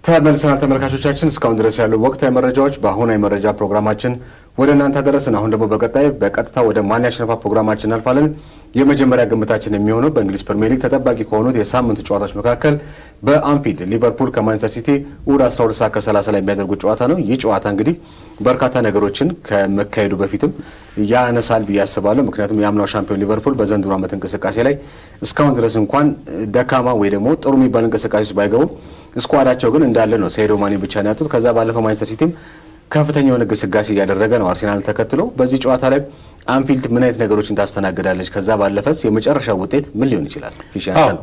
ተመልሰናል ተመልካቾቻችን። እስካሁን ድረስ ያሉ ወቅታዊ መረጃዎች በአሁናዊ መረጃ ፕሮግራማችን ወደ እናንተ አደረስን። አሁን ደግሞ በቀጣይ በቀጥታ ወደ ማን ያሸነፋ ፕሮግራማችን እናልፋለን። የመጀመሪያ ግምታችን የሚሆነው በእንግሊዝ ፕሪሚየር ሊግ ተጠባቂ ከሆኑት የሳምንቱ ጨዋታዎች መካከል በአንፊልድ ሊቨርፑል ከማንቸስተር ሲቲ እሑድ 12 ሰዓት ከ30 ላይ የሚያደርጉት ጨዋታ ነው። ይህ ጨዋታ እንግዲህ በርካታ ነገሮችን ከመካሄዱ በፊትም ያነሳል ብዬ አስባለሁ። ምክንያቱም የአምናው ሻምፒዮን ሊቨርፑል በዘንድሮ ዓመት እንቅስቃሴ ላይ እስካሁን ድረስ እንኳን ደካማ ወይ ደግሞ ጥሩ የሚባል እንቅስቃሴ ውስጥ ባይገቡም ስኳዳቸው ግን እንዳለ ነው። ሴዶ ማኒ ብቻ ነው ያጡት። ከዛ ባለፈው ማንቸስተር ሲቲም ከፍተኛ የሆነ ግስጋሴ እያደረገ ነው አርሴናል ተከትሎ። በዚህ ጨዋታ ላይ አንፊልድ ምን አይነት ነገሮችን ታስተናግዳለች? ከዛ ባለፈስ የመጨረሻ ውጤት ምን ሊሆን ይችላል? ፊሽ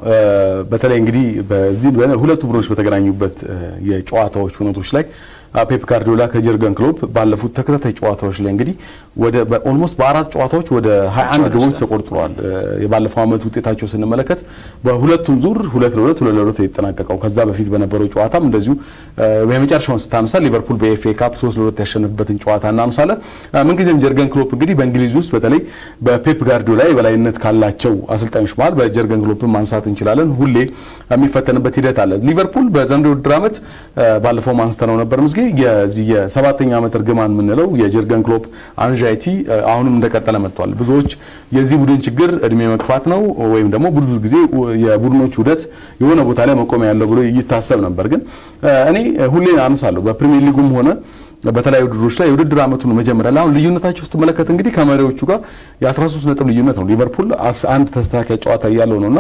በተለይ እንግዲህ በዚህ ሁለቱ ቡድኖች በተገናኙበት የጨዋታዎች ሁነቶች ላይ ፔፕ ጋርዲዮላ ከጀርገን ክሎፕ ባለፉት ተከታታይ ጨዋታዎች ላይ እንግዲህ ወደ ኦልሞስት በአራት ጨዋታዎች ወደ 21 ግቦች ተቆርጥረዋል። የባለፈው ዓመት ውጤታቸው ስንመለከት በሁለቱም ዙር ሁለት ለሁለት ሁለት ለሁለት የተጠናቀቀው ከዛ በፊት በነበረው ጨዋታም እንደዚሁ የመጨረሻውን ስታነሳ ሊቨርፑል በኤፍኤ ካፕ ሶስት ለሁለት ያሸነፍበትን ጨዋታ እናነሳለን። ምንጊዜም ጀርገን ክሎፕ እንግዲህ በእንግሊዝ ውስጥ በተለይ በፔፕ ጋርዲዮላ የበላይነት ካላቸው አሰልጣኞች መሀል በጀርገን ክሎፕን ማንሳት እንችላለን። ሁሌ የሚፈተንበት ሂደት አለ። ሊቨርፑል በዘንድሮ ውድድር ዓመት ባለፈው አንስተነው ነበር ምስጌ የዚህ የሰባተኛ ዓመት እርግማን የምንለው የጀርገን ክሎፕ አንዣይቲ አሁንም እንደቀጠለ መጥቷል። ብዙዎች የዚህ ቡድን ችግር እድሜ መግፋት ነው ወይም ደግሞ ብዙ ጊዜ የቡድኖች ውህደት የሆነ ቦታ ላይ መቆሚያ ያለው ብሎ ይታሰብ ነበር። ግን እኔ ሁሌ አነሳለሁ በፕሪሚየር ሊጉም ሆነ በተለያዩ ውድድሮች ላይ የውድድር ዓመቱን መጀመሪያ ላይ አሁን ልዩነታቸው ስትመለከት እንግዲህ ከመሪዎቹ ጋር የ13 ነጥብ ልዩነት ነው። ሊቨርፑል አንድ ተስተካካይ ጨዋታ እያለው ነውና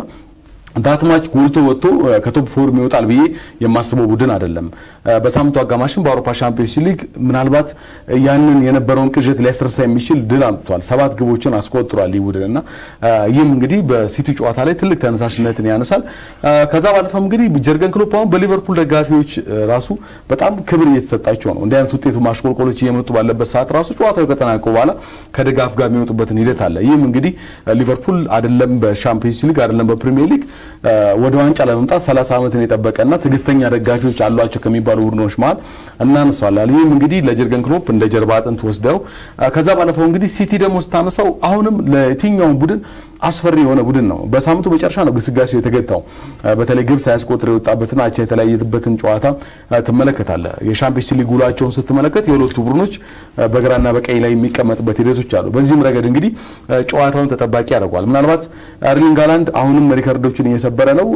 ዳትማች ጎልቶ ወጥቶ ከቶፕ ፎር ይወጣል ብዬ የማስበው ቡድን አይደለም። በሳምንቱ አጋማሽም በአውሮፓ ሻምፒዮንስ ሊግ ምናልባት ያንን የነበረውን ቅዠት ሊያስረሳ የሚችል ድል አምጥቷል። ሰባት ግቦችን አስቆጥሯል ይህ ቡድን እና ይህም እንግዲህ በሲቲ ጨዋታ ላይ ትልቅ ተነሳሽነትን ያነሳል። ከዛ ባለፈም እንግዲህ ጀርገን ክሎፕ አሁን በሊቨርፑል ደጋፊዎች ራሱ በጣም ክብር እየተሰጣቸው ነው። እንዲህ አይነት ውጤቱ ማሽቆልቆሎች እየመጡ ባለበት ሰዓት ራሱ ጨዋታው ከጠናቀቁ በኋላ ከድጋፍ ጋር የሚወጡበትን ሂደት አለ። ይህም እንግዲህ ሊቨርፑል አይደለም በሻምፒዮንስ ሊግ አይደለም በፕሪሚየር ሊግ ወደ ዋንጫ ለመምጣት 30 ዓመትን የጠበቀና ትዕግስተኛ ደጋፊዎች አሏቸው ከሚባሉ ቡድኖች መሀል እናነሳዋለን። ይህም እንግዲህ ለጀርገን ክሎፕ እንደ ጀርባ አጥንት ወስደው ከዛ ባለፈው እንግዲህ ሲቲ ደግሞ ስታነሳው አሁንም ለየትኛውም ቡድን አስፈሪ የሆነ ቡድን ነው። በሳምንቱ መጨረሻ ነው ግስጋሴው የተገታው። በተለይ ግብ ሳያስቆጥር የወጣበትን አቻ የተለያየበትን ጨዋታ ትመለከታለ። የሻምፒዮንስ ሊግ ውሏቸውን ስትመለከት የሁለቱ ቡድኖች በግራና በቀኝ ላይ የሚቀመጥበት ሂደቶች አሉ። በዚህም ረገድ እንግዲህ ጨዋታውን ተጠባቂ ያደርገዋል። ምናልባት ኤርሊንግ ሃላንድ አሁንም ሪከርዶችን እየሰበረ ነው።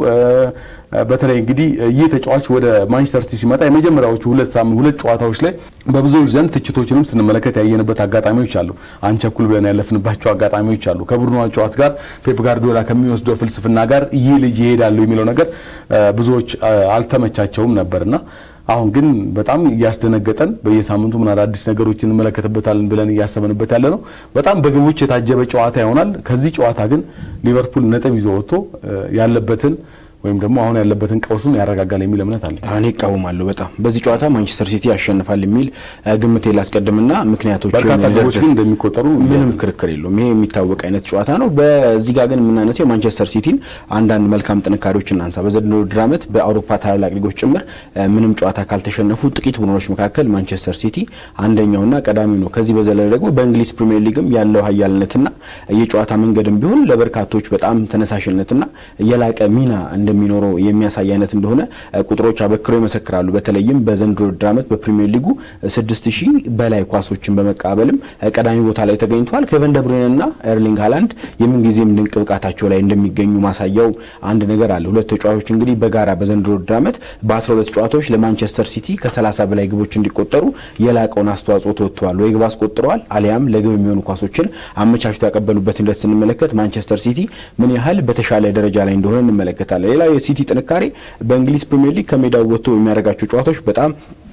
በተለይ እንግዲህ ይህ ተጫዋች ወደ ማንቸስተር ሲቲ ሲመጣ የመጀመሪያዎቹ ሁለት ሳምንት ሁለት ጨዋታዎች ላይ በብዙዎች ዘንድ ትችቶችንም ስንመለከት ያየንበት አጋጣሚዎች አሉ። አንቸኩል ብለን ያለፍንባቸው አጋጣሚዎች አሉ። ከቡድኑ ጨዋታ ጋር ፔፕ ጋርዲዮላ ከሚወስደው ፍልስፍና ጋር ይህ ልጅ ይሄዳሉ የሚለው ነገር ብዙዎች አልተመቻቸውም ነበርና አሁን ግን በጣም እያስደነገጠን በየሳምንቱ ምን አዳዲስ ነገሮች እንመለከትበታለን ብለን እያሰብንበት ያለ ነው። በጣም በግቦች የታጀበ ጨዋታ ይሆናል። ከዚህ ጨዋታ ግን ሊቨርፑል ነጥብ ይዞ ወጥቶ ያለበትን ወይም ደግሞ አሁን ያለበትን ቀውሱን ያረጋጋል የሚል እምነት አለ። እኔ እቃወማለሁ በጣም በዚህ ጨዋታ ማንቸስተር ሲቲ ያሸንፋል የሚል ግምቴ ላስቀድምና ምክንያቶች በርካታ ግቦች ግን እንደሚቆጠሩ ምንም ክርክር የለውም። ይሄ የሚታወቅ አይነት ጨዋታ ነው። በዚህ ጋር ግን የምናነሳው የማንቸስተር ሲቲን አንዳንድ መልካም ጥንካሬዎች እናንሳ። በዘንድሮው ውድድር ዓመት በአውሮፓ ታላላቅ ሊጎች ጭምር ምንም ጨዋታ ካልተሸነፉ ጥቂት ቡድኖች መካከል ማንቸስተር ሲቲ አንደኛውና ቀዳሚው ነው። ከዚህ በዘለለ ደግሞ በእንግሊዝ ፕሪሚየር ሊግም ያለው ኃያልነትና የጨዋታ መንገድም ቢሆን ለበርካቶች በጣም ተነሳሽነትና የላቀ ሚና እንደሚኖረው የሚያሳይ አይነት እንደሆነ ቁጥሮች አበክረው ይመሰክራሉ። በተለይም በዘንድሮ ውድድር ዓመት በፕሪሚየር ሊጉ ስድስት ሺህ በላይ ኳሶችን በመቃበልም ቀዳሚ ቦታ ላይ ተገኝተዋል። ኬቨን ደብሩይንና ኤርሊንግ ሃላንድ የምንጊዜም ድንቅ ብቃታቸው ላይ እንደሚገኙ ማሳያው አንድ ነገር አለ። ሁለት ተጫዋቾች እንግዲህ በጋራ በዘንድሮ ውድድር ዓመት በ12 ጨዋታዎች ለማንቸስተር ሲቲ ከ30 በላይ ግቦች እንዲቆጠሩ የላቀውን አስተዋጽኦ ተወጥተዋል። ወይ ግብ አስቆጥረዋል አሊያም ለግብ የሚሆኑ ኳሶችን አመቻችቶ ያቀበሉበት ሂደት ስንመለከት ማንቸስተር ሲቲ ምን ያህል በተሻለ ደረጃ ላይ እንደሆነ እንመለከታለን። ሌላ የሲቲ ጥንካሬ በእንግሊዝ ፕሪሚየር ሊግ ከሜዳው ወጥቶ የሚያደርጋቸው ጨዋታዎች በጣም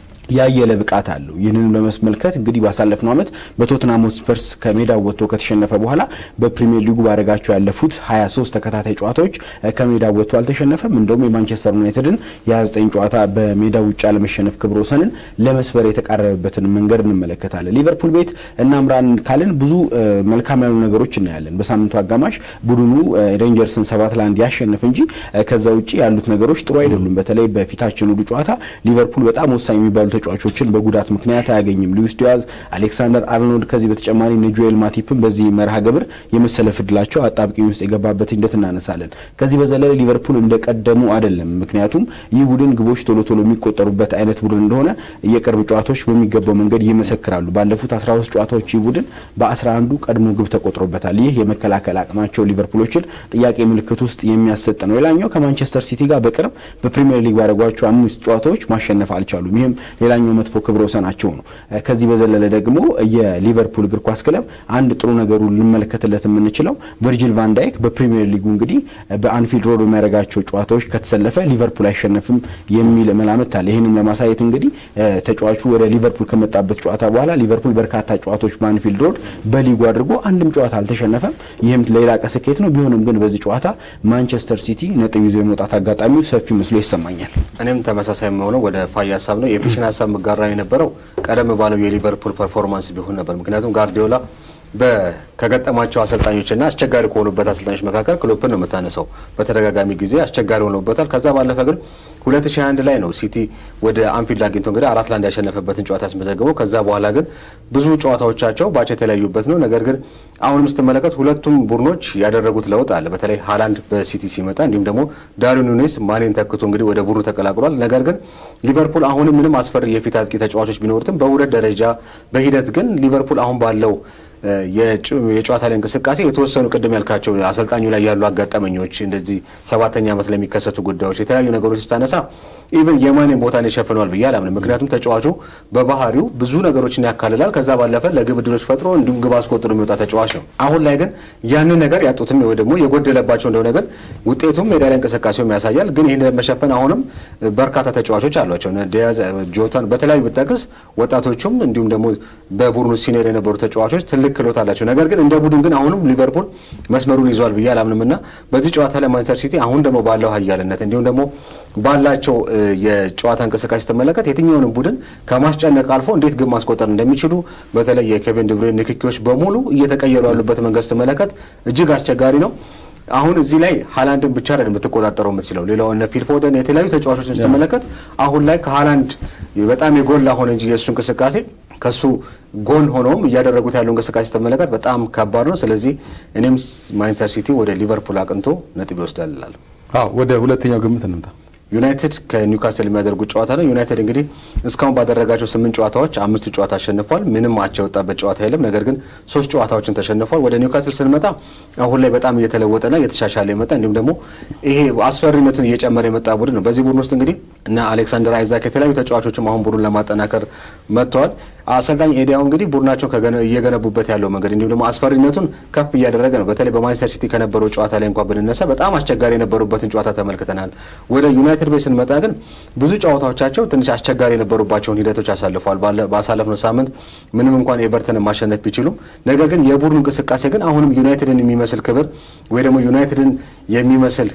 ያየለ ብቃት አለው። ይህንን በመስመልከት እንግዲህ ባሳለፍነው ዓመት በቶትናም ሆትስፐርስ ከሜዳው ወጥቶ ከተሸነፈ በኋላ በፕሪሚየር ሊጉ ባደረጋቸው ያለፉት 23 ተከታታይ ጨዋታዎች ከሜዳው ወጥቶ አልተሸነፈም። እንደውም የማንቸስተር ዩናይትድን የ29 ጨዋታ በሜዳው ውጭ አለመሸነፍ ክብረ ወሰንን ለመስበር የተቃረበበትን መንገድ እንመለከታለን። ሊቨርፑል ቤት እናምራን ካልን ብዙ መልካም ያሉ ነገሮች እናያለን። በሳምንቱ አጋማሽ ቡድኑ ሬንጀርስን ሰባት ለአንድ ያሸንፍ እንጂ ከዛ ውጭ ያሉት ነገሮች ጥሩ አይደሉም። በተለይ በፊታችን ውዱ ጨዋታ ሊቨርፑል በጣም ወሳኝ የሚባሉ ተጫዋቾችን በጉዳት ምክንያት አያገኝም። ሉዊስ ዲያዝ፣ አሌክሳንደር አርኖልድ ከዚህ በተጨማሪ ጆኤል ማቲፕን በዚህ መርሃ ግብር የመሰለፍ ዕድላቸው አጣብቂኝ ውስጥ የገባበት ሂደት እናነሳለን። ከዚህ በዘለለ ሊቨርፑል እንደቀደሙ አይደለም። ምክንያቱም ይህ ቡድን ግቦች ቶሎ ቶሎ የሚቆጠሩበት አይነት ቡድን እንደሆነ የቅርብ ጨዋታዎች በሚገባው መንገድ ይመሰክራሉ። ባለፉት 13 ጨዋታዎች ይህ ቡድን በ11ዱ ቀድሞ ግብ ተቆጥሮበታል። ይህ የመከላከል አቅማቸው ሊቨርፑሎችን ጥያቄ ምልክት ውስጥ የሚያሰጥ ነው። ሌላኛው ከማንቸስተር ሲቲ ጋር በቅርብ በፕሪሚየር ሊግ ባደረጓቸው አምስት ጨዋታዎች ማሸነፍ አልቻሉም። ይህም ሌላኛው መጥፎ ክብረ ወሰናቸው ነው። ከዚህ በዘለለ ደግሞ የሊቨርፑል እግር ኳስ ክለብ አንድ ጥሩ ነገሩ ልንመለከትለት የምንችለው ቨርጂል ቫን ዳይክ በፕሪሚየር ሊጉ እንግዲህ በአንፊልድ ሮድ በሚያደርጋቸው ጨዋታዎች ከተሰለፈ ሊቨርፑል አይሸነፍም የሚል መላምት አለ። ይህንም ለማሳየት እንግዲህ ተጫዋቹ ወደ ሊቨርፑል ከመጣበት ጨዋታ በኋላ ሊቨርፑል በርካታ ጨዋታዎች በአንፊልድ ሮድ በሊጉ አድርጎ አንድም ጨዋታ አልተሸነፈም። ይህም ሌላ ስኬት ነው። ቢሆንም ግን በዚህ ጨዋታ ማንቸስተር ሲቲ ነጥብ ይዞ የመውጣት አጋጣሚው ሰፊ መስሎ ይሰማኛል። እኔም ተመሳሳይ የሚሆነው ወደ ፋይ ሀሳብ ነው። የፊሽን ሀሳብ መጋራ የነበረው ቀደም ባለው የሊቨርፑል ፐርፎርማንስ ቢሆን ነበር። ምክንያቱም ጋርዲዮላ ከገጠማቸው አሰልጣኞችና አስቸጋሪ ከሆኑበት አሰልጣኞች መካከል ክሎፕን ነው የምታነሳው። በተደጋጋሚ ጊዜ አስቸጋሪ ሆኖበታል። ከዛ ባለፈ ግን 2021 ላይ ነው ሲቲ ወደ አንፊልድ አግኝቶ እንግዲህ አራት ለአንድ ያሸነፈበትን ጨዋታ ያስመዘግበው። ከዛ በኋላ ግን ብዙ ጨዋታዎቻቸው ባቻ የተለያዩበት ነው። ነገር ግን አሁንም ስትመለከት ሁለቱም ቡድኖች ያደረጉት ለውጥ አለ። በተለይ ሃላንድ በሲቲ ሲመጣ እንዲሁም ደግሞ ዳርዊን ኑኔዝ ማኔን ተክቶ እንግዲህ ወደ ቡድኑ ተቀላቅሏል። ነገር ግን ሊቨርፑል አሁንም ምንም አስፈሪ የፊት አጥቂ ተጫዋቾች ቢኖሩትም በሁለት ደረጃ በሂደት ግን ሊቨርፑል አሁን ባለው የጨዋታ ላይ እንቅስቃሴ የተወሰኑ ቅድም ያልካቸው አሰልጣኙ ላይ ያሉ አጋጠመኞች እንደዚህ ሰባተኛ ዓመት ለሚከሰቱ ጉዳዮች የተለያዩ ነገሮች ስታነሳ ኢቨን የማኔን ቦታን ይሸፍነዋል ብዬ አላምንም። ምክንያቱም ተጫዋቹ በባህሪው ብዙ ነገሮችን ያካልላል። ከዛ ባለፈ ለግብ ዕድሎች ፈጥሮ እንዲሁም ግብ አስቆጥሮ የሚወጣ ተጫዋች ነው። አሁን ላይ ግን ያንን ነገር ያጡትም ወይ ደግሞ የጎደለባቸው እንደሆነ ግን ውጤቱም ሜዳ ላይ እንቅስቃሴውም ያሳያል። ግን ይህን ለመሸፈን አሁንም በርካታ ተጫዋቾች አሏቸው። ዲያዝ፣ ጆታን በተለያዩ ብጠቅስ ወጣቶቹም እንዲሁም ደግሞ በቡድኑ ሲኒየር የነበሩ ተጫዋቾች ትልቅ ክህሎት አላቸው። ነገር ግን እንደ ቡድን ግን አሁንም ሊቨርፑል መስመሩን ይዟል ብዬ አላምንም እና በዚህ ጨዋታ ላይ ማንቸስተር ሲቲ አሁን ደግሞ ባለው ኃያልነት እንዲሁም ደግሞ ባላቸው የጨዋታ እንቅስቃሴ ስትመለከት የትኛውንም ቡድን ከማስጨነቅ አልፎ እንዴት ግብ ማስቆጠር እንደሚችሉ በተለይ የኬቪን ድብሬን ንክኪዎች በሙሉ እየተቀየሩ ያሉበት መንገድ ስትመለከት እጅግ አስቸጋሪ ነው። አሁን እዚህ ላይ ሃላንድን ብቻ አይደለም የምትቆጣጠረው የምትችለው ሌላው እነ ፊልፎደን የተለያዩ ተጫዋቾችን ስትመለከት አሁን ላይ ከሃላንድ በጣም የጎላ ሆነ እንጂ የእሱ እንቅስቃሴ ከሱ ጎን ሆኖም እያደረጉት ያለው እንቅስቃሴ ስትመለከት በጣም ከባድ ነው። ስለዚህ እኔም ማንቸስተር ሲቲ ወደ ሊቨርፑል አቅንቶ ነጥብ ይወስዳል እላለሁ። አዎ ወደ ሁለተኛው ግምት እንምጣ። ዩናይትድ ከኒውካስል የሚያደርጉት ጨዋታ ነው። ዩናይትድ እንግዲህ እስካሁን ባደረጋቸው ስምንት ጨዋታዎች አምስቱ ጨዋታ አሸንፏል። ምንም አቻ የወጣበት ጨዋታ የለም። ነገር ግን ሶስት ጨዋታዎችን ተሸንፏል። ወደ ኒውካስል ስንመጣ አሁን ላይ በጣም እየተለወጠና እየተሻሻለ የመጣ እንዲሁም ደግሞ ይሄ አስፈሪነቱን እየጨመረ የመጣ ቡድን ነው። በዚህ ቡድን ውስጥ እንግዲህ እና አሌክሳንደር አይዛክ የተለያዩ ተጫዋቾችም አሁን ቡድን ለማጠናከር መጥተዋል። አሰልጣኝ ኤዲያው እንግዲህ ቡድናቸው እየገነቡበት ያለው መንገድ እንዲሁም ደግሞ አስፈሪነቱን ከፍ እያደረገ ነው። በተለይ በማንቸስተር ሲቲ ከነበረው ጨዋታ ላይ እንኳን ብንነሳ በጣም አስቸጋሪ የነበሩበትን ጨዋታ ተመልክተናል። ወደ ዩናይትድ ቤት ስንመጣ ግን ብዙ ጨዋታዎቻቸው ትንሽ አስቸጋሪ የነበሩባቸውን ሂደቶች አሳልፈዋል። ባሳለፍነው ሳምንት ምንም እንኳን ኤቨርተንን ማሸነፍ ቢችሉም፣ ነገር ግን የቡድኑ እንቅስቃሴ ግን አሁንም ዩናይትድን የሚመስል ክብር ወይ ደግሞ ዩናይትድን የሚመስል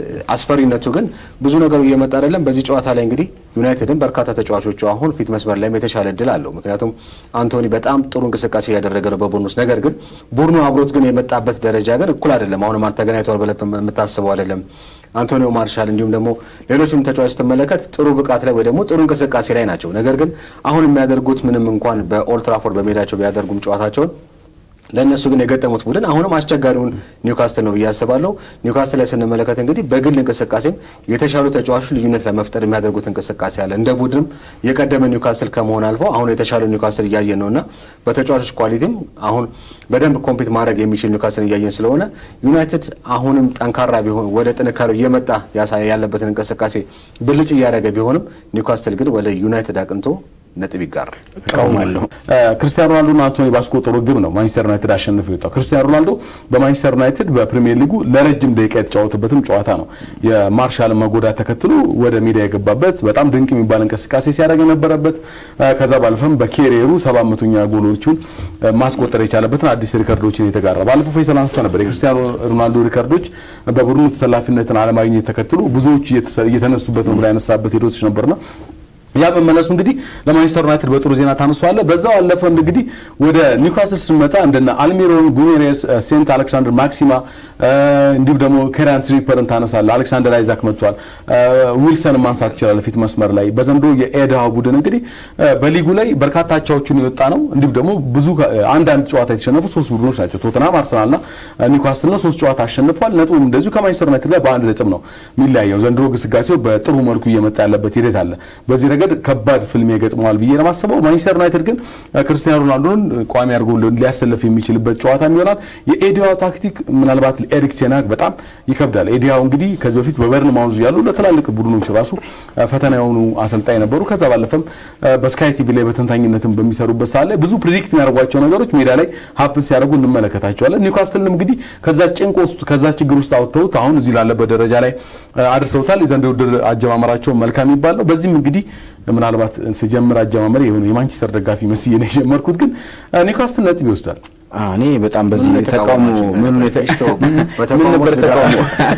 አስፈሪነቱ ግን ብዙ ነገሩ እየመጣ አይደለም። በዚህ ጨዋታ ላይ እንግዲህ ዩናይትድን በርካታ ተጫዋቾቹ አሁን ፊት መስመር ላይም የተሻለ እድል አለው። ምክንያቱም አንቶኒ በጣም ጥሩ እንቅስቃሴ እያደረገ ነው በቡድኑ ውስጥ። ነገር ግን ቡድኑ አብሮት ግን የመጣበት ደረጃ ግን እኩል አይደለም። አሁንም ተገናኝተዋል ብለህ የምታስበው አይደለም። አንቶኒዮ ማርሻል እንዲሁም ደግሞ ሌሎችም ተጫዋች ስትመለከት ጥሩ ብቃት ላይ ወይ ደግሞ ጥሩ እንቅስቃሴ ላይ ናቸው። ነገር ግን አሁን የሚያደርጉት ምንም እንኳን በኦልትራፎርድ በሜዳቸው ቢያደርጉም ጨዋታቸውን ለእነሱ ግን የገጠሙት ቡድን አሁንም አስቸጋሪውን ኒውካስትል ነው ብዬ አስባለሁ። ኒውካስትል ላይ ስንመለከት እንግዲህ በግል እንቅስቃሴም የተሻሉ ተጫዋቾች ልዩነት ለመፍጠር የሚያደርጉት እንቅስቃሴ አለ። እንደ ቡድንም የቀደመ ኒውካስትል ከመሆን አልፎ አሁን የተሻለ ኒውካስትል እያየን ነው እና በተጫዋቾች ኳሊቲም አሁን በደንብ ኮምፒት ማድረግ የሚችል ኒውካስትል እያየን ስለሆነ ዩናይትድ አሁንም ጠንካራ ቢሆን ወደ ጥንካሬው እየመጣ ያለበትን እንቅስቃሴ ብልጭ እያደረገ ቢሆንም ኒውካስትል ግን ወደ ዩናይትድ አቅንቶ ነጥብ ይጋራል። እቃውማለሁ። ክርስቲያኖ ሮናልዶና አንቶኒ ባስቆጠሩ ግብ ነው ማንቸስተር ዩናይትድ አሸንፎ የወጣው። ክርስቲያኖ ሮናልዶ በማንቸስተር ዩናይትድ በፕሪሚየር ሊጉ ለረጅም ደቂቃ የተጫወተበትም ጨዋታ ነው። የማርሻልን መጎዳት ተከትሎ ወደ ሜዳ የገባበት በጣም ድንቅ የሚባል እንቅስቃሴ ሲያደርግ የነበረበት ከዛ ባለፈም በኬሪየሩ ሰባት መቶኛ ጎሎቹን ማስቆጠር የቻለበትን አዲስ ሪከርዶችን የተጋራ ባለፈው ፌሰል አንስተ ነበር። የክርስቲያኖ ሮናልዶ ሪከርዶች በቡድኑ ተሰላፊነትን አለማግኘት ተከትሎ ብዙዎች እየተነሱበት ነው ብላ ያነሳበት ሂደቶች ነበርና ያ መመለሱ እንግዲህ ለማንቸስተር ዩናይትድ በጥሩ ዜና ታነሷለ። በዛው አለፈ እንግዲህ ወደ ኒውካስል ስንመጣ እንደነ አልሚሮን ጉሜሬስ፣ ሴንት አሌክሳንደር ማክሲማ እንዲሁም ደግሞ ኬራን ትሪፐርን ታነሳለ። አሌክሳንደር አይዛክ መጥቷል። ዊልሰን ማንሳት ይችላል ፊት መስመር ላይ። በዘንድሮ የኤድሃ ቡድን እንግዲህ በሊጉ ላይ በርካታ አቻዎችን የወጣ ነው። እንዲሁም ደግሞ ብዙ አንዳንድ ጨዋታ የተሸነፉ ሶስት ቡድኖች ናቸው። ቶተናም፣ አርሰናልና ኒውካስል ነው። ሶስት ጨዋታ አሸንፏል። ነጥቡም እንደዚሁ ከማንቸስተር ዩናይትድ ጋር በአንድ ነጥብ ነው የሚለያየው። ዘንድሮ ግስጋሴው በጥሩ መልኩ እየመጣ ያለበት ሂደት አለ። በዚህ ረገድ ከባድ ፍልሚያ ገጥመዋል ብዬ ነው የማስበው። ማንቸስተር ዩናይትድ ግን ክርስቲያኖ ሮናልዶን ቋሚ አድርጎ ሊያሰልፍ የሚችልበት ጨዋታ ይሆናል። የኤዲያው ታክቲክ ምናልባት ኤሪክ ቴናግ በጣም ይከብዳል። ኤዲያው እንግዲህ ከዚህ በፊት በበርን ማውዝ ያሉ ለትላልቅ ቡድኖች ራሱ ፈተና የሆኑ አሰልጣኝ ነበሩ። ከዛ ባለፈም በስካይ ቲቪ ላይ በተንታኝነትም በሚሰሩበት ሰዓት ላይ ብዙ ፕሪዲክት የሚያደርጓቸው ነገሮች ሜዳ ላይ ሀፕን ሲያደርጉ እንመለከታቸዋለን። ኒውካስትልም እንግዲህ ከዛ ጭንቅ ውስጥ ከዛ ችግር ውስጥ አውጥተውት አሁን እዚህ ላለበት ደረጃ ላይ አድርሰውታል። የዘንድሮው ውድድር አጀማመራቸው መልካም የሚባል ነው። በዚህም እንግዲህ ምናልባት ስጀምር አጀማመር የሆነ የማንቸስተር ደጋፊ መስዬ ነው የጀመርኩት፣ ግን ኒውካስትል ነጥብ ይወስዳል። እኔ በጣም በዚህ ተቃውሞ ምን ምን ነበር ተቃውሞ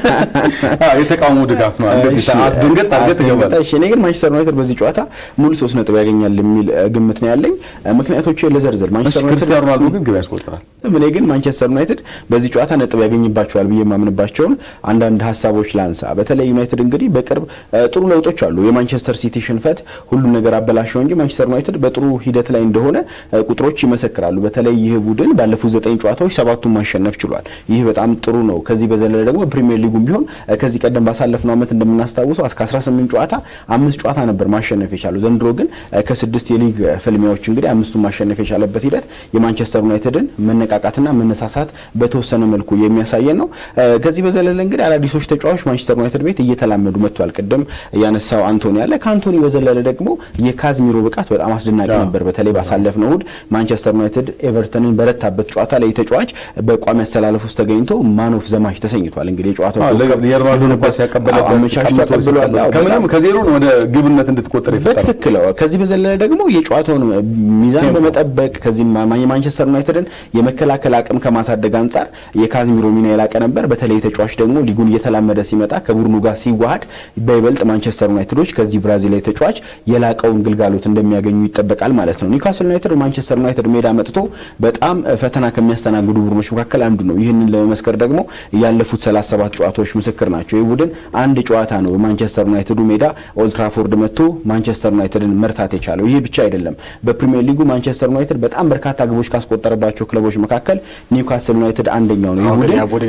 የተቃውሞ ድጋፍ ነው። እንደዚህ አስደንገጥ አድርገህ ትገባለህ። እሺ እኔ ግን ማንቸስተር ዩናይትድ በዚህ ጨዋታ ሙሉ ሶስት ነጥብ ያገኛል የሚል ግምት ነው ያለኝ። ምክንያቶች ለዘርዘር ማንቸስተር ዩናይትድ ክርስቲያኖ ሮናልዶ ግን ግብ ያስቆጥራል። እኔ ግን ማንቸስተር ዩናይትድ በዚህ ጨዋታ ነጥብ ያገኝባቸዋል ብዬ የማምንባቸውን አንዳንድ ሀሳቦች ላንሳ። በተለይ ዩናይትድ እንግዲህ በቅርብ ጥሩ ለውጦች አሉ። የማንቸስተር ሲቲ ሽንፈት ሁሉም ነገር አበላሸው እንጂ ማንቸስተር ዩናይትድ በጥሩ ሂደት ላይ እንደሆነ ቁጥሮች ይመሰክራሉ። በተለይ ይህ ቡድን ባለፉት ዘጠኝ ጨዋታዎች ሰባቱን ማሸነፍ ችሏል። ይህ በጣም ጥሩ ነው። ከዚህ በዘለለ ደግሞ ፕሪሚየር ሊጉም ቢሆን ከዚህ ቀደም ባሳለፍነው ዓመት እንደምናስታውሰው እስከ 18 ጨዋታ አምስት ጨዋታ ነበር ማሸነፍ የቻለው። ዘንድሮ ግን ከስድስት የሊግ ፍልሚያዎች እንግዲህ አምስቱን ማሸነፍ የቻለበት ሂደት የማንቸስተር ዩናይትድን መነቃቃትና መነሳሳት በተወሰነ መልኩ የሚያሳየን ነው። ከዚህ በዘለለ እንግዲህ አዳዲሶች ተጫዋቾች ማንቸስተር ዩናይትድ ቤት እየተላመዱ መጥቷል። ቅድም ያነሳው አንቶኒ ያለ ከአንቶኒ በዘለለ ደግሞ የካዝሚሮ ብቃት በጣም አስደናቂ ነበር። በተለይ ባሳለፍነው እሁድ ማንቸስተር ዩናይትድ ኤቨርተንን በረታበት ጨዋታ ላይ ተጫዋች በቋሚ አሰላለፍ ውስጥ ተገኝቶ ማን ኦፍ ዘማች ተሰኝቷል። እንግዲህ የጨዋታው የሮናልዶን ኳስ ያቀበለበት አመቻችቶ ተቀብሏል። ከምንም ከዜሮ ወደ ግብነት እንድትቆጠር ይፈጣል። በትክክል ከዚህ በዘለለ ደግሞ የጨዋታውን ሚዛን በመጠበቅ ከዚህ የማንቸስተር ዩናይትድን የመከላከል አቅም ከማሳደግ አንጻር የካዝሚሮ ሚና የላቀ ነበር። በተለይ ተጫዋች ደግሞ ሊጉን እየተላመደ ሲመጣ ከቡድኑ ጋር ሲዋሃድ በይበልጥ ማንቸስተር ዩናይትዶች ከዚህ ብራዚላዊ ተጫዋች የላቀውን ግልጋሎት እንደሚያገኙ ይጠበቃል ማለት ነው። ኒውካስል ዩናይትድ ማንቸስተር ዩናይትድ ሜዳ መጥቶ በጣም ፈተና ከሚያስተናግዱ ቡድኖች መካከል አንዱ ነው። ይህንን ለመመስከር ደግሞ ያለፉት 37 ጨዋታዎች ምስክር ናቸው። ይህ ቡድን አንድ ጨዋታ ነው በማንቸስተር ዩናይትዱ ሜዳ ኦልትራፎርድ መጥቶ ማንቸስተር ዩናይትድን መርታት የቻለው። ይህ ብቻ አይደለም። በፕሪሚየር ሊጉ ማንቸስተር ዩናይትድ በጣም በርካታ ግቦች ካስቆጠረባቸው ክለቦች መካከል ኒውካስል ዩናይትድ አንደኛው ነው። ይህ ቡድን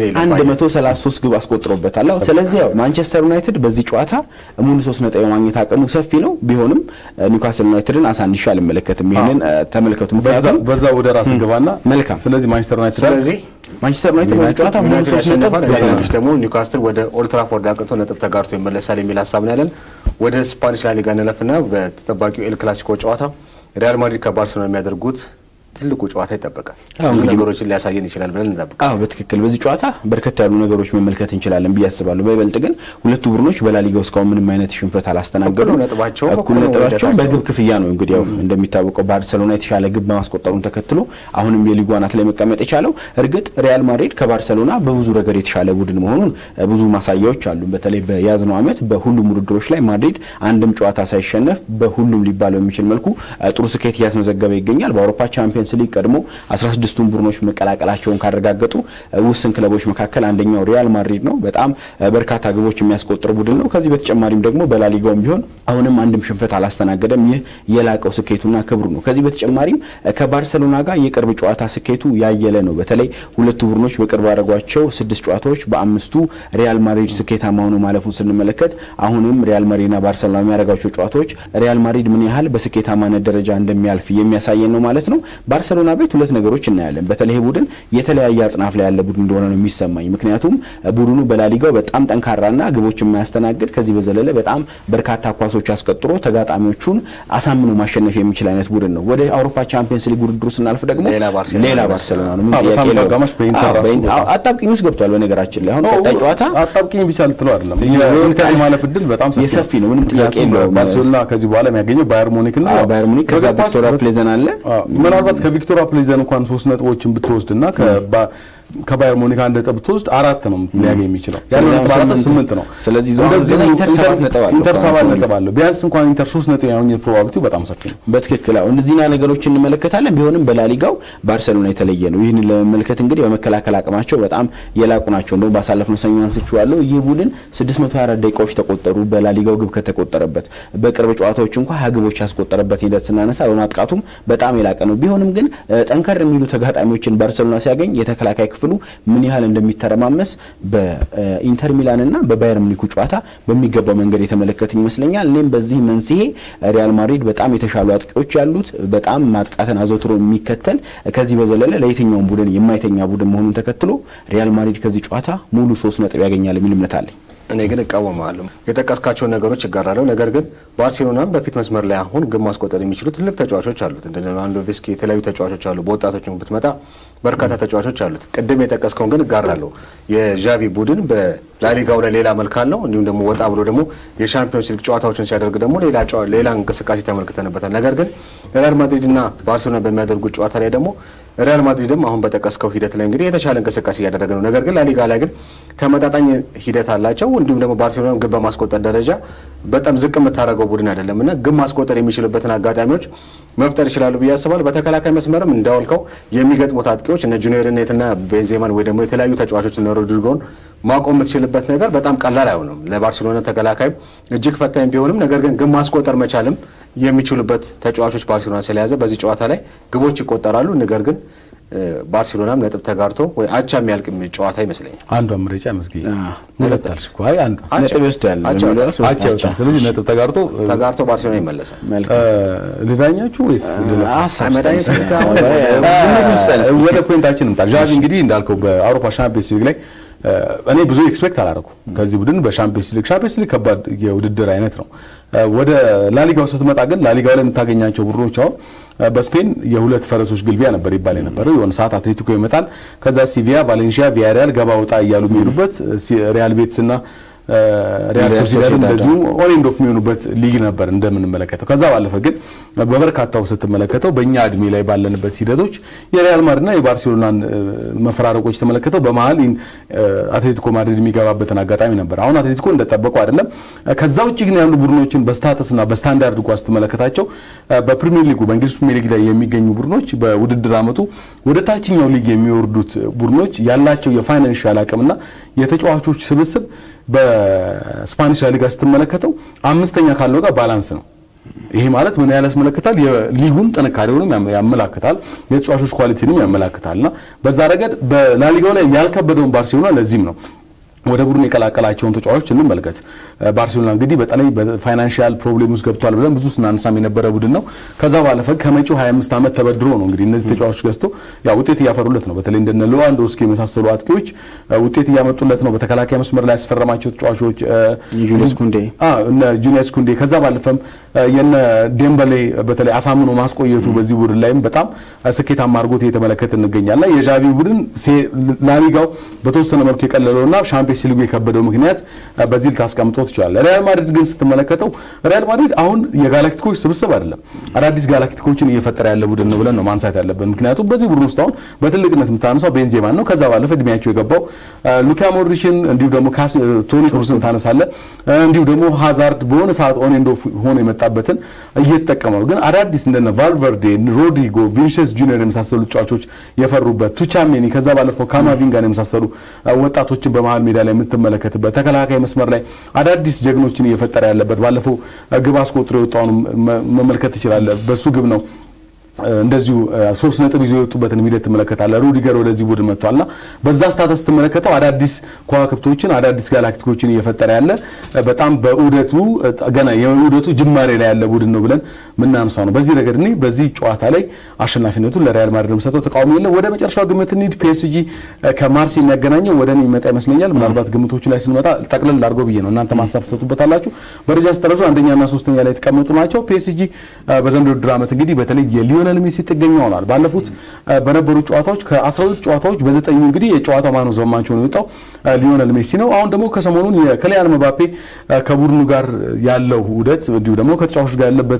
133 ግብ አስቆጥሮበታል። ስለዚህ ያው ማንቸስተር ዩናይትድ በዚህ ጨዋታ ሙሉ ሶስት ነጥብ የማግኘት አቅሙ ሰፊ ነው። ቢሆንም ኒውካስል ዩናይትድን አሳንሻ አልመለከትም። ይህንን ተመልከቱ። ምክንያቱም በዛ ወደ ራስ ገባና መልካም ስለዚህ ማንቸስተር ዩናይትድ ስለዚህ ማንቸስተር ዩናይትድ በዚህ ጨዋታ ሙሉ ዩናይትድ ሶስት ነጥብ ያሸንፋል። ሌሎች ደግሞ ኒውካስትል ወደ ኦልትራፎርድ አቅንቶ ነጥብ ተጋርቶ ይመለሳል የሚል ሀሳብ ነው ያለን። ወደ ስፓኒሽ ላሊጋ እንለፍና በተጠባቂው ኤል ክላሲኮ ጨዋታ ሪያል ማድሪድ ከባርሴሎና የሚያደርጉት ትልቁ ጨዋታ ይጠበቃል። አዎ፣ ብዙ እንግዲህ ነገሮችን ሊያሳየን ይችላል ብለን እንጠብቃለን። አዎ በትክክል በዚህ ጨዋታ በርከት ያሉ ነገሮች መመልከት እንችላለን ብዬ አስባለሁ። በይበልጥ ግን ሁለቱ ቡድኖች በላሊጋው እስካሁን ምንም አይነት ሽንፈት አላስተናገዱም። እኩል ነው ነጥባቸው፣ እኩል እኩል ነው ነጥባቸው ውጤታቸው። በግብ ክፍያ ነው። እንግዲህ ያው እንደሚታወቀው ባርሰሎና የተሻለ ግብ በማስቆጠሩን ተከትሎ አሁንም የሊጉ አናት ላይ መቀመጥ የቻለው። እርግጥ ሪያል ማድሪድ ከባርሰሎና በብዙ ረገድ የተሻለ ቡድን መሆኑን እ፣ ብዙ ማሳያዎች አሉ። በተለይ በያዝነው ዓመት በሁሉም ውድድሮች ላይ ማድሪድ አንድም ጨዋታ ሳይሸነፍ በሁሉም ሊባል በሚችል መልኩ እ፣ ጥሩ ስኬት እያስመዘገበ ይገኛል። በአውሮፓ ቻምፒየንስ ሊግ ቀድሞ 16ቱን ቡድኖች መቀላቀላቸውን ካረጋገጡ እ፣ ውስን ክለቦች መካከል አንደኛው ሪያል ማድሪድ ነው። በጣም እ፣ በርካታ ግቦች የሚያስቆጥር ቡድን ነው። ከዚህ በተጨማሪም ደግሞ በላሊጋውም ቢሆን አሁንም አንድም ሽንፈት አላስተናገደም። ይህ የላቀው ስኬቱና ክብሩ ነው። ከዚህ በተጨማሪም እ፣ ከባርሰሎና ጋር የቅርብ ጨዋታ ስኬቱ ያየለ ነው። በተለይ ሁለቱ ቡድኖች በቅርብ ያደረጓቸው ስድስት ጨዋታዎች በአምስቱ ሪያል ማድሪድ ስኬታማ ሆኖ ማለፉን ስንመለከት አሁንም ሪያል ማድሪድና ባርሰሎና የሚያደርጓቸው ጨዋታዎች ሪያል ማድሪድ ምን ያህል በስኬታማነት ደረጃ እንደሚያልፍ የሚያሳየን ነው ማለት ነው። ባርሰሎና ቤት ሁለት ነገሮች እናያለን። በተለይ ይህ ቡድን የተለያየ አጽናፍ ላይ ያለ ቡድን እንደሆነ ነው የሚሰማኝ። ምክንያቱም እ፣ ቡድኑ በላሊጋው በጣም ጠንካራና ግቦች የማያስተናግድ ከዚህ በዘለለ በጣም በርካታ ኳሶች አስቆጥሮ ተጋጣሚዎቹን አሳምኖ ማሸነፍ የሚችል አይነት ቡድን ነው። ወደ አውሮፓ ቻምፒየንስ ሊግ ውድድሩ ስናልፍ ደግሞ ሌላ ባርሴሎና ሌላ ነው። ባርሰሎና ነው። ምን አዎ፣ ጥያቄ በሳምንቱ የለውም። አጋማሽ በኢንተር አዎ፣ ራሱ በኢንተር- ቦታ- አዎ፣ አጣብቂኝ ውስጥ ገብቷል። በነገራችን ላይ አሁን ቀጣይ ጨዋታ አጣብቂኝ ብቻ ልትለው አይደለም የኢንተር የማለፍ እድል በጣም ሰፊ የሰፊ ነው። ምንም ጥያቄ ምክንያቱም የለውም። ባርሴሎና ከዚህ በኋላ የሚያገኘው ባየር ሙኒክ ነው። አዎ፣ ባየር ሙኒክ ከዛ በእግር ኳስ ቪክቶሪያ ፕሌዘን አለ። አዎ፣ ምናልባት ከቪክቶሪያ ፕሌዘን እንኳን ሶስት ነጥቦችን ብትወስድና ከባ- ከባየር ሙኒክ አንድ ነጥብ ብትወስድ አራት ነው ሊያገኝ የሚችለው ያለው ስለዚህ ነጥብ አራት ስምንት ስምንት ነው። ስለዚህ ዞ- እንደዚሁ ዜና ኢንተር ሰባት ነጥብ አለው ኢንተር ሰባት ከአንቶኒ። ነጥብ አለው። ቢያንስ እንኳን ኢንተር ሶስት ነጥብ ያገኘ ፕሮባቢሊቲው በጣም ሰፊ ነው። በትክክል አሁን እነዚህና ነገሮችን እንመለከታለን። ቢሆንም በላሊጋው ባርሰሎና የተለየ ነው። ይህንን ለመመልከት እንግዲህ በመከላከል አቅማቸው በጣም የላቁ ናቸው። እንደውም ባሳለፍነው ሰኞ አንስቼዋለሁ። ይህ ቡድን 624 ደቂቃዎች ተቆጠሩ በላሊጋው ግብ ከተቆጠረበት። በቅርብ ጨዋታዎች እንኳ ሀያ ግቦች ያስቆጠረበት ሂደት ስናነሳ በማጥቃቱም በጣም የላቀ ነው። ቢሆንም ግን እ፣ ጠንከር የሚሉ ተጋጣሚዎችን ባርሰሎና ሲያገኝ የተከላካይ ክፍሉ ምን ያህል እንደሚተረማመስ በኢንተር ሚላን እና በባየር ሙኒኩ ጨዋታ በሚገባው መንገድ የተመለከትን ይመስለኛል። እኔም በዚህ መንስኤ ሪያል ማድሪድ በጣም የተሻሉ አጥቂዎች ያሉት በጣም ማጥቃትን አዘውትሮ የሚከተል ከዚህ በዘለለ ለየትኛውም ቡድን የማይተኛ ቡድን መሆኑን ተከትሎ ሪያል ማድሪድ ከዚህ ጨዋታ ሙሉ ሶስት ነጥብ ያገኛል የሚል እምነት አለኝ። እኔ ግን እቃወማለሁ። የጠቀስካቸውን ነገሮች ይጋራለሁ። ነገር ግን ባርሴሎናም በፊት መስመር ላይ አሁን ግብ ማስቆጠር የሚችሉ ትልቅ ተጫዋቾች አሉት። እንደ ሌቫንዶቭስኪ የተለያዩ ተጫዋቾች አሉ። በወጣቶች ብትመጣ በርካታ ተጫዋቾች አሉት። ቅድም የጠቀስከውን ግን እጋራለሁ። የዣቪ ቡድን በላሊጋው ላይ ሌላ መልክ አለው። እንዲሁም ደግሞ ወጣ ብሎ ደግሞ የሻምፒዮንስ ሊግ ጨዋታዎችን ሲያደርግ ደግሞ ሌላ ጨዋ- ሌላ እንቅስቃሴ ተመልክተንበታል። ነገር ግን ሪያል ማድሪድ እና ባርሴሎና በሚያደርጉት ጨዋታ ላይ ደግሞ ሪያል ማድሪድም አሁን በጠቀስከው ሂደት ላይ እንግዲህ የተሻለ እንቅስቃሴ እያደረገ ነው። ነገር ግን ላሊጋ ላይ ግን ተመጣጣኝ ሂደት አላቸው። እንዲሁም ደግሞ ባርሴሎና ግብ በማስቆጠር ደረጃ በጣም ዝቅ የምታደርገው ቡድን አይደለም እና ግብ ማስቆጠር የሚችልበትን አጋጣሚዎች መፍጠር ይችላሉ ብዬ አስባለሁ። በተከላካይ መስመርም እንዳወልከው የሚገጥሙት አጥቂዎች እነ ጁኒየር ኔትና ቤንዜማን ወይ ደግሞ የተለያዩ ተጫዋቾች እነ ሮድሪጎን ማቆም የምትችልበት ነገር በጣም ቀላል አይሆንም። ለባርሴሎና ተከላካይም እጅግ ፈታኝ ቢሆንም ነገር ግን ግብ ማስቆጠር መቻልም የሚችሉበት ተጫዋቾች ባርሴሎና ስለያዘ በዚህ ጨዋታ ላይ ግቦች ይቆጠራሉ። ነገር ግን እ፣ ባርሴሎናም ነጥብ ተጋርቶ ወይ አቻ የሚያልቅ ጨዋታ ይመስለኛል። አንዷን ምርጫ መስጊ አዎ። ነጥብ ጣልሽ እኮ። አይ አንዷ አቻ- ነጥብ ይወስዳል አቻ በሚለው ወጣ። ሰው- አቻ ይወጣል። ስለዚህ ነጥብ ተጋርቶ እ፣ ተጋርቶ ባርሴሎና ይመለሳል። መልካም እ፣ ልዳኛችሁ ወይስ ልለፍ? ሀሳብ መድኃኒት ስጠን። ቤት አሁን ዝምት ውስጥ ያለ እ፣ ወደ ፖይንታችን እንምጣ። ዣቪ እንግዲህ እንዳልከው በአውሮፓ ሻምፒዮንስ ሊግ ላይ እ፣ እኔ ብዙ ኤክስፔክት አላደረኩም ከዚህ ቡድን በሻምፒዮንስ ሊግ። ሻምፒዮንስ ሊግ ከባድ የውድድር አይነት ነው። እ፣ ወደ ላሊጋው ስትመጣ ግን ላሊጋው ላይ የምታገኛቸው ቡድኖች አሁን እ፣ በስፔን የሁለት ፈረሶች ግልቢያ ነበር ይባል የነበረው። የሆነ ሰዓት አትሌቲኮ ይመጣል፣ ከዛ ሲቪያ፣ ቫሌንሺያ፣ ቪያሪያል ገባ ወጣ እያሉ የሚሄዱበት እ፣ ሲ- ሪያል ቤትስ እና እ፣ ሪያል ሪያል ሶሲዳድ ሶሲዳድ እንደዚሁ ኦን ኤንድ ኦፍ የሚሆኑበት ሊግ ነበር እንደምንመለከተው። ከዛ ባለፈ ግን በበርካታው ስትመለከተው በእኛ እድሜ ላይ ባለንበት ሂደቶች የሪያል ማድሪድና የባርሴሎናን እ፣ መፈራረቆች ተመለከተው በመሀል እ፣ አትሌቲኮ ማድሪድ የሚገባበትን አጋጣሚ ነበር። አሁን አትሌቲኮ እንደጠበቀው አይደለም። እ፣ ከዛ ውጭ ግን ያሉ ቡድኖችን በስታተስና በስታንዳርድ እንኳ ስትመለከታቸው እ፣ በፕሪሚየር ሊጉ በእንግሊዝ ፕሪሚየር ሊግ ላይ የሚገኙ ቡድኖች በውድድር ዓመቱ ወደ ታችኛው ሊግ የሚወርዱት ቡድኖች ያላቸው የፋይናንሻል አቅምና የተጫዋቾች ስብስብ በስፓኒሽ ላሊጋ ስትመለከተው አምስተኛ ካለው ጋር ባላንስ ነው። ይሄ ማለት ምን ያህል ያስመለክታል? የሊጉን ጥንካሬውንም ያመ- ያመላክታል፣ የተጫዋቾች ኳሊቲንም ያመላክታልና በዛ ረገድ በላሊጋው ላይ ያልከበደውን ባርሴሎና ለዚህም ነው ወደ ቡድን የቀላቀላቸውን ተጫዋቾች እንመልከት። ባርሴሎና እንግዲህ በተለይ በፋይናንሻል ፕሮብሌም ውስጥ ገብቷል ብለን ብዙ ስናነሳም የነበረ ቡድን ነው። ከዛ ባለፈ ከመጪው 25 ዓመት ተበድሮ ነው እንግዲህ እነዚህ ተጫዋቾች ገዝቶ ያ ውጤት እያፈሩለት ነው። በተለይ እንደነ ሌዋንዶስኪ የመሳሰሉ አጥቂዎች እ፣ ውጤት እያመጡለት ነው። በተከላካይ መስመር ላይ ያስፈረማቸው ተጫዋቾች እ፣ የጁልየስ ኩንዴ አ እነ ጁኒየስ ኩንዴ ከዛ ባለፈም እ፣ የነ ዴምበሌ በተለይ አሳምኖ ማስቆየቱ በዚህ ቡድን ላይም በጣም እ፣ ስኬታማ አድርጎት እየተመለከት እንገኛለን። የዣቪ ቡድን ሴ- ላሊጋው በተወሰነ መልኩ የቀለለውና ሻምፒዮንስ ሊጉ የከበደው ምክንያት እ፣ በዚህ ልታስቀምጠው ትችላለህ። ሪያል ማድሪድ ግን ስትመለከተው ሪያል ማድሪድ አሁን የጋላክቲኮች ስብስብ አይደለም፣ አዳዲስ ጋላክቲኮችን እየፈጠረ ያለ ቡድን ነው ብለን ነው ማንሳት ያለብን። ምክንያቱም በዚህ ቡድን ውስጥ አሁን በትልቅነት የምታነሳው ቤንዜማን ነው። ከዛ ባለፈ እድሜያቸው የገባው እ፣ ሉካ ሞድሪችን እንዲሁ ደግሞ ካስ- እ፣ ቶኒ ክሩስን ታነሳለ እንዲሁ ደግሞ ሃዛርድ በሆነ ሰዓት ኦን ኤንድ ኦፍ ሆኖ የመጣበትን እየተጠቀመ ነው። ግን አዳዲስ እንደነ ቫልቨርዴ፣ ሮድሪጎ፣ ቪኒሲየስ ጁኒየር የመሳሰሉ ተጫዋቾች የፈሩበት ቱቻሜኒ ከዛ ባለፈው ካማቪንጋን የመሳሰሉ እ፣ ወጣቶችን በመሀል ሜዳ ላይ የምትመለከትበት ተከላካይ መስመር ላይ አዳዲስ ጀግኖችን እየፈጠረ ያለበት ባለፈው እ፣ ግብ አስቆጥሮ የወጣውን መ- መመልከት ትችላለህ። በሱ ግብ ነው እ፣ እንደዚሁ እ፣ ሶስት ነጥብ ይዞ የወጡበትን ሂደት ትመለከታለህ። ሩዲገር ወደዚህ ቡድን መጥቷልና በዛ ስታተስ ስትመለከተው አዳዲስ ከዋክብቶችን አዳዲስ ጋላክቲኮችን እየፈጠረ ያለ እ፣ በጣም በዑደቱ እ፣ ገና የዑደቱ ጅማሬ ላይ ያለ ቡድን ነው ብለን ምናነሳው ነው። በዚህ ረገድ እኔ በዚህ ጨዋታ ላይ አሸናፊነቱን ለሪያል ማድሪድ የምሰጠው ተቃውሞ የለም። ወደ መጨረሻው ግምት እንሂድ። ፒኤስጂ እ፣ ከማርሴ የሚያገናኘው ወደ እኔ ይመጣ ይመስለኛል። ምናልባት ግምቶቹ ላይ ስንመጣ ጠቅለል አድርጎ ብዬ ነው እናንተ ማሳብ ትሰጡበታላችሁ። በደረጃ ስተረዙ አንደኛና ሶስተኛ ላይ የተቀመጡ ናቸው። ፒኤስጂ በዘንድሮ ውድድር ዓመት እንግዲህ በተለይ የሊዮኔል ሊዮነል ሜሲ ጥገኛ ሆኗል። ባለፉት በነበሩ ጨዋታዎች ከ12 ጨዋታዎች በዘጠኙ እንግዲህ የጨዋታው ማን ኦፍ ዘ ማች ሆኖ የወጣው ሊዮነል ሜሲ ነው። አሁን ደግሞ ከሰሞኑን የክሊያን መባፔ ከቡድኑ ጋር ያለው ውህደት እንዲሁ ደግሞ ከተጫዋቾች ጋር ያለበት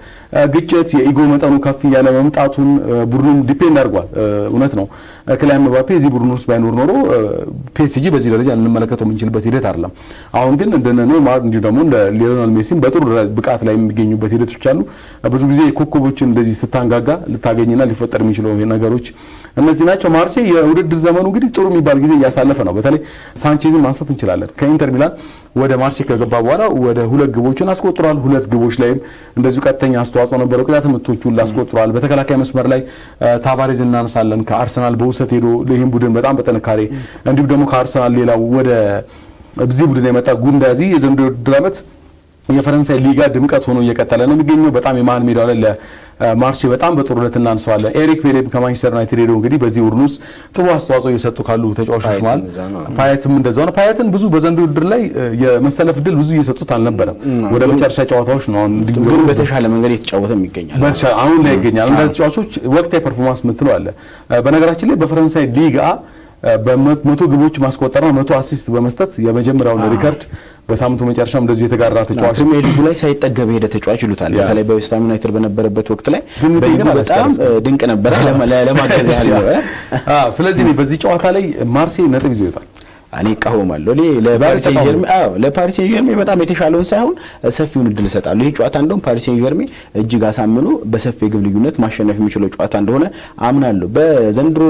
ግጭት የኢጎ መጠኑ ከፍ እያለ መምጣቱን ቡድኑን ዲፔንድ አድርጓል። እውነት ነው ክሊያን መባፔ እዚህ ቡድን ውስጥ ባይኖር ኖሮ ፒኤስጂ በዚህ ደረጃ ልንመለከተው የምንችልበት ሂደት አይደለም። አሁን ግን እንደነ ኔይማር እንዲሁ ደግሞ እንደ ሊዮኔል ሜሲም በጥሩ ብቃት ላይ የሚገኙበት ሂደቶች አሉ። ብዙ ጊዜ ኮከቦችን እንደዚህ ስትታንጋጋ ልታገኝና ሊፈጠር የሚችለው ነገሮች እነዚህ ናቸው። ማርሴይ የውድድር ዘመኑ እንግዲህ ጥሩ የሚባል ጊዜ እያሳለፈ ነው። በተለይ ሳንቼዝን ማንሳት እንችላለን። ከኢንተር ሚላን ወደ ማርሴይ ከገባ በኋላ ወደ ሁለት ግቦችን አስቆጥሯል። ሁለት ግቦች ላይም እንደዚሁ ቀጥተኛ አስተዋጽኦ ነበረው። ቅጣት ምቶቹን አስቆጥሯል። በተከላካይ መስመር ላይ ታቫሬዝ እናነሳለን። ከአርሰናል በውሰት ሄዶ ይህን ቡድን በጣም በጥንካሬ እንዲሁም ደግሞ ከአርሰናል ሌላው ወደ እዚህ ቡድን የመጣ ጉንዳዚ የዘንድሮው የውድድር ዓመት የፈረንሳይ ሊጋ ድምቀት ሆኖ እየቀጠለ ነው የሚገኘው። በጣም የመሀል ሜዳው ላይ ለማርሴይ በጣም በጥሩነት እናንሰዋለን። ኤሪክ ቤሌም ከማንቸስተር ዩናይትድ ሄዶ እንግዲህ በዚህ ቡድን ውስጥ ጥሩ አስተዋጽኦ እየሰጡ ካሉ ተጫዋቾች መሀል ፓየትም እንደዛው ነው። ፓየትን ብዙ በዘንድሮ ውድድር ላይ የመሰለፍ ድል ብዙ እየሰጡት አልነበረም። ወደ መጨረሻ ጨዋታዎች ነው አሁን ግን በተሻለ መንገድ የተጫወተም ይገኛል። አሁን ላይ ይገኛል። እንደ ተጫዋቾች ወቅታዊ ፐርፎርማንስ የምትለው አለ። በነገራችን ላይ በፈረንሳይ ሊጋ በመቶ ግቦች ማስቆጠርና መቶ አሲስት በመስጠት የመጀመሪያውን ሪከርድ በሳምንቱ መጨረሻም እንደዚሁ የተጋራ ተጫዋች ፕሪሚየር ሊጉ ላይ ሳይጠገብ ሄደ ተጫዋች ይሉታል። በተለይ በዌስትሃም ዩናይትድ በነበረበት ወቅት ላይ በሊጉ በጣም ድንቅ ነበረ። ለማገዝ ያህል ነው። ስለዚህ በዚህ ጨዋታ ላይ ማርሴይ ነጥብ ይዞ ይወጣል። እኔ እቃወማለሁ። እኔ ለፓሪስ ሴን ጀርሜ አዎ ለፓሪስ ሴን ጀርሜ በጣም የተሻለውን ሳይሆን ሰፊውን እድል እሰጣለሁ። ይህ ጨዋታ እንደውም ፓሪስ ሴን ጀርሜ እጅግ አሳምኖ በሰፊ የግብ ልዩነት ማሸነፍ የሚችለው ጨዋታ እንደሆነ አምናለሁ። በዘንድሮ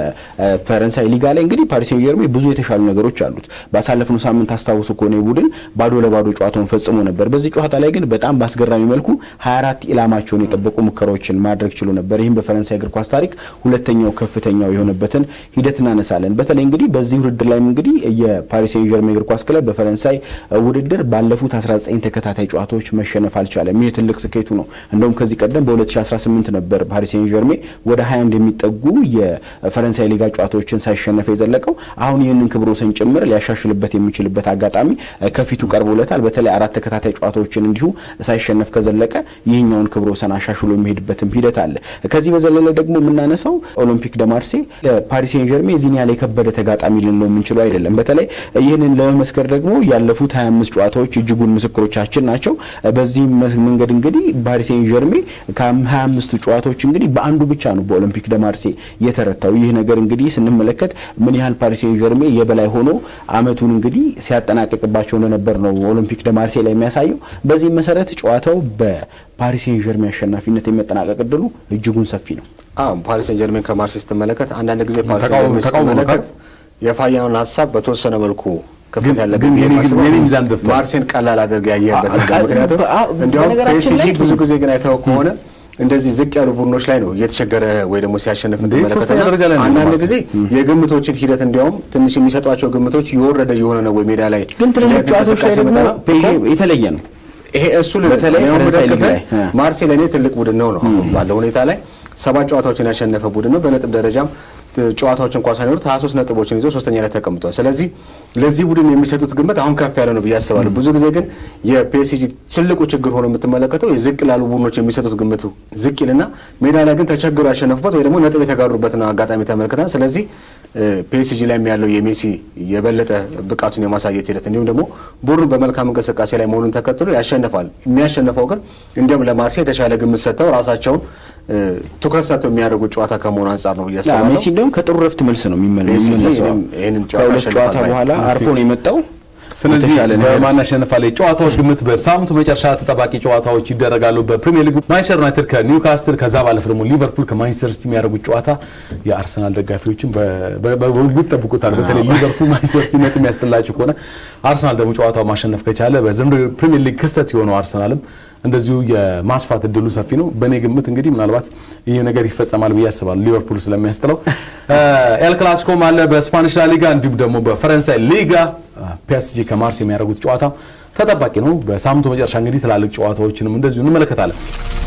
የፈረንሳይ ሊጋ ላይ እንግዲህ ፓሪስ ሴን ጀርሜ ብዙ የተሻሉ ነገሮች አሉት። ባሳለፍነው ሳምንት አስታውሱ ከሆነ ቡድን ባዶ ለባዶ ጨዋታውን ፈጽሞ ነበር። በዚህ ጨዋታ ላይ ግን በጣም በአስገራሚ መልኩ 24 ኢላማቸውን የጠበቁ ሙከራዎችን ማድረግ ችሎ ነበር። ይህም በፈረንሳይ እግር ኳስ ታሪክ ሁለተኛው ከፍተኛው የሆነበትን ሂደት እናነሳለን። በተለይ እንግዲህ በዚህ ውድድር ላይም እንግዲህ የፓሪስ ሴን ጀርሜን እግር ኳስ ክለብ በፈረንሳይ ውድድር ባለፉት 19 ተከታታይ ጨዋታዎች መሸነፍ አልቻለም። ይህ ትልቅ ስኬቱ ነው። እንደውም ከዚህ ቀደም በ2018 ነበር ፓሪስ ሴን ጀርሜ ወደ 21 የሚጠጉ የፈረንሳይ ሊጋ ጨዋታዎችን ሳይሸነፍ የዘለቀው። አሁን ይህንን ክብረ ወሰን ጭምር ሊያሻሽልበት የሚችልበት አጋጣሚ ከፊቱ ቀርቦለታል። በተለይ አራት ተከታታይ ጨዋታዎችን እንዲሁ ሳይሸነፍ ከዘለቀ ይህኛውን ክብረ ወሰን አሻሽሎ የሚሄድበትም ሂደት አለ። ከዚህ በዘለለ ደግሞ የምናነሳው ኦሎምፒክ ደ ማርሴ ለፓሪስ ሴን ጀርሜ እዚህን ያለ የከበደ ተጋጣሚ ልንለው የምንችለው አይደለም። በተለይ ይህንን ለመመስከር ደግሞ ያለፉት 25 ጨዋታዎች እጅጉን ምስክሮቻችን ናቸው። በዚህ መንገድ እንግዲህ ፓሪስ ሴን ጀርሜ ከ25 ጨዋታዎች እንግዲህ በአንዱ ብቻ ነው በኦሎምፒክ ደ ማርሴ የተረታው። ይህ ነገር እንግዲህ ስንመለከት ምን ያህል ፓሪስ ሴን ጀርሜ የበላይ ሆኖ አመቱን እንግዲህ ሲያጠናቅቅባቸው እንደነበር ነው ኦሎምፒክ ደ ማርሴ ላይ የሚያሳየው። በዚህ መሰረት ጨዋታው በፓሪስ ሴን ጀርሜ አሸናፊነት የመጠናቀቅ እድሉ እጅጉን ሰፊ ነው። አዎ ፓሪስ ሴን ጀርሜን ከማርሴይ ስትመለከት አንዳንድ ጊዜ ፓሪስ ሴን ጀርሜን ስትመለከት የፋያኑን ሀሳብ በተወሰነ መልኩ ክፍተት ያለብን ማርሴን ቀላል አድርገህ ያየህበት ነገር ምክንያቱም እንዲያውም ፒኤስጂ ብዙ ጊዜ ግን አይተኸው ከሆነ እንደዚህ ዝቅ ያሉ ቡድኖች ላይ ነው እየተቸገረ ወይ ደግሞ ሲያሸንፍ ትመለከተና አንዳንድ ጊዜ የግምቶችን ሂደት እንዲያውም ትንሽ የሚሰጧቸው ግምቶች የወረደ የሆነ ነው ወይ ሜዳ ላይ ግን ትልልቅ ጨዋታዎች ላይ ደግሞ የተለየ ነው። ይሄ እሱ ልመለከተ ማርሴይ ለእኔ ትልቅ ቡድን ነው ነው አሁን ባለው ሁኔታ ላይ ሰባት ጨዋታዎችን ያሸነፈ ቡድን ነው። በነጥብ ደረጃም ጨዋታዎች እንኳን ሳይኖሩት 23 ነጥቦችን ይዞ ሶስተኛ ላይ ተቀምጧል። ስለዚህ ለዚህ ቡድን የሚሰጡት ግምት አሁን ከፍ ያለ ነው ብዬ አስባለሁ። ብዙ ጊዜ ግን የፒኤስጂ ትልቁ ችግር ሆኖ የምትመለከተው የዝቅ ላሉ ቡድኖች የሚሰጡት ግምቱ ዝቅ ይልና ሜዳ ላይ ግን ተቸግሮ ያሸነፉበት ወይ ደግሞ ነጥብ የተጋሩበትን አጋጣሚ ተመልክተናል። ስለዚህ ፒኤስጂ ላይ ያለው የሜሲ የበለጠ ብቃቱን የማሳየት ሂደት እንዲሁም ደግሞ ቡድኑ በመልካም እንቅስቃሴ ላይ መሆኑን ተከትሎ ያሸንፋል። የሚያሸንፈው ግን እንዲሁም ለማርሴይ የተሻለ ግምት ሰጥተው ራሳቸውን ትኩረት ሰጥተው የሚያደርጉት ጨዋታ ከመሆኑ አንጻር ነው ብዬ አስባለሁ። ሜሲ እንዲሁም ከጥሩ ረፍት መልስ ነው የሚመለሰው። ከሁለት ጨዋታ በኋላ አርፎ ነው የመጣው። ስለዚህ በማን ያሸንፋል ጨዋታዎች ግምት በሳምንቱ መጨረሻ ተጠባቂ ጨዋታዎች ይደረጋሉ። በፕሪሚየር ሊጉ ማንቸስተር ዩናይትድ ከኒውካስትል ከዛ ባለፈ ደግሞ ሊቨርፑል ከማንቸስተር ሲቲ የሚያደርጉት ጨዋታ የአርሰናል ደጋፊዎችን በጉጉት ጠብቁታል። በተለይ ሊቨርፑል ማንቸስተር ሲቲ ነጥብ የሚያስጥላቸው ከሆነ አርሰናል ደግሞ ጨዋታው ማሸነፍ ከቻለ በዘንድሮ ፕሪሚየር ሊግ ክስተት የሆነው አርሰናልም እንደዚሁ የማስፋት እድሉ ሰፊ ነው። በእኔ ግምት እንግዲህ ምናልባት ይህ ነገር ይፈጸማል ብዬ አስባለሁ። ሊቨርፑል ስለሚያስጥለው ኤል ክላሲኮም አለ በስፓኒሽ ላሊጋ እንዲሁም ደግሞ በፈረንሳይ ሊጋ ፒኤስጂ ከማርሴይ የሚያደርጉት ጨዋታ ተጠባቂ ነው። በሳምንቱ መጨረሻ እንግዲህ ትላልቅ ጨዋታዎችንም እንደዚሁ እንመለከታለን።